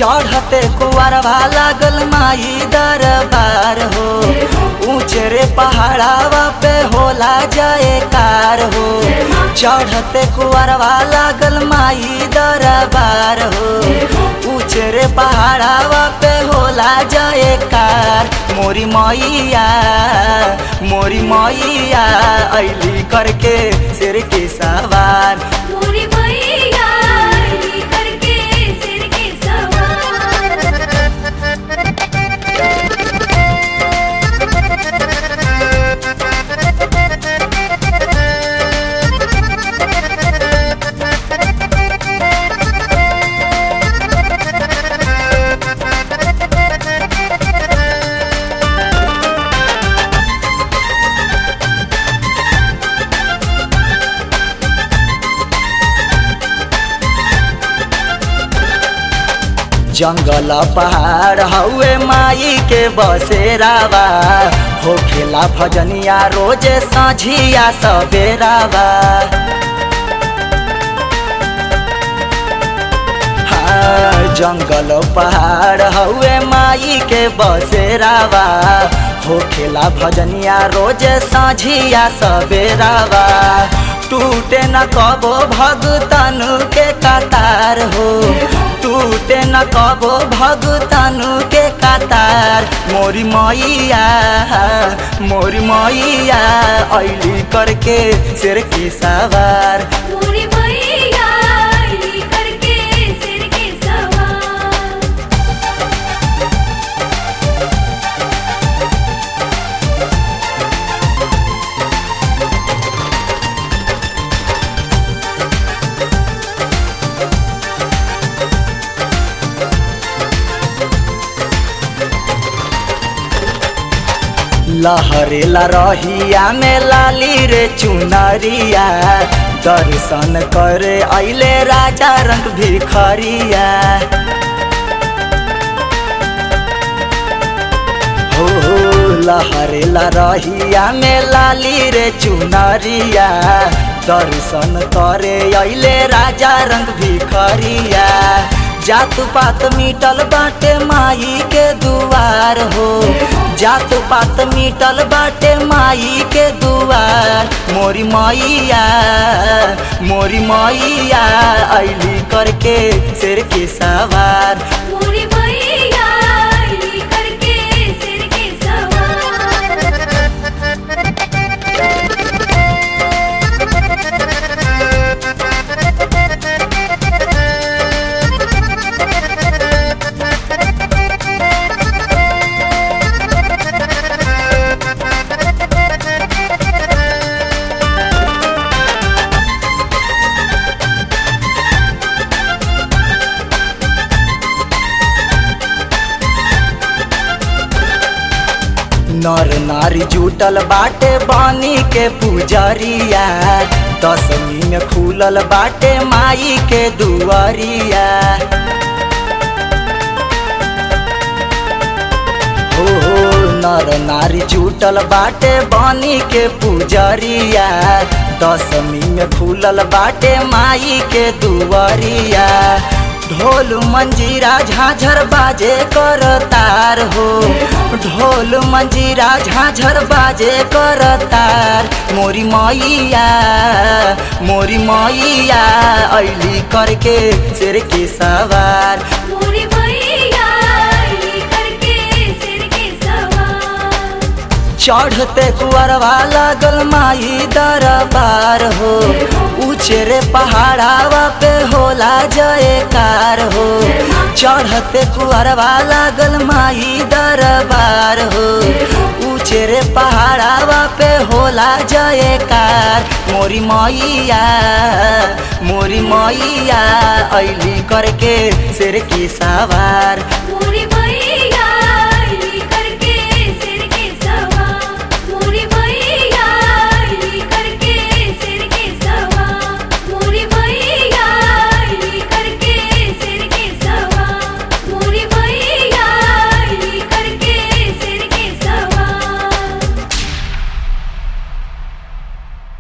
चढ़ते कुआरवा लागल माई दरबार हो ऊंचे रे पहाड़ावा पे होला जाए कार हो चढ़ते कुआरवा लागल माई दरबार हो ऊंचे रे पहाड़ावा पे होला जाए कार मोरी मैया मोरी मैया ऐली करके सिर के सवार मोरी मैया अली करके सिर के सवार जंगल पहाड़ हउए माई के बसेरावा होखेला भजनिया रोजे साझिया सवेरावा हाँ, जंगल पहाड़ हउए माई के बसेरावा होखेला भजनिया रोजे साझिया सवेरावा टूटे न कबो भगतन के कतार हो टूटे न कबो भगतन के कतार मोरी मैया मोरी मैया ऐली करके सिर की सवार मोरी मैया अली करके सिर के सवार लहरेला रहिया में लाली रे चुनरिया दर्शन करे अइले राजा रंग भिखरिया हो हो लहरेला रहिया में लाली रे चुनरिया दर्शन करे अइले राजा रंग भिखरिया जात पात मिटल बाटे माई के दुआर हो जात पात मिटल बाटे माई के दुआर मोरी मैया मोरी मैया ऐली करके सिर के सवार मोरी मैया अली करके सिर के सवार नर नारी जुटल बाटे बानी के पुजरिया दसमी में खुलल बाटे माई के दुआरिया हो हो नर नारी जुटल बाटे बानी के पुजरिया दसमी में खुलल बाटे माई के दुआरिया ढोल मंजीरा झाझर बाजे कर तार हो ढोल मंजीरा झाझर बाजे कर तार मोरी मैया मोरी मैया ऐली करके सिर के सवार मोरी मैया अली करके सिर के सवार चढ़ते कुअरवा लागल माई दरबार हो उचेरे पहाड़ावा पे होला जयकार हो चढ़ते कुअरवा लागल माई दरबार हो उचेरे पहाड़ावा पे होला जयकार मोरी मैया मोरी मैया ऐली करके सिर की सवार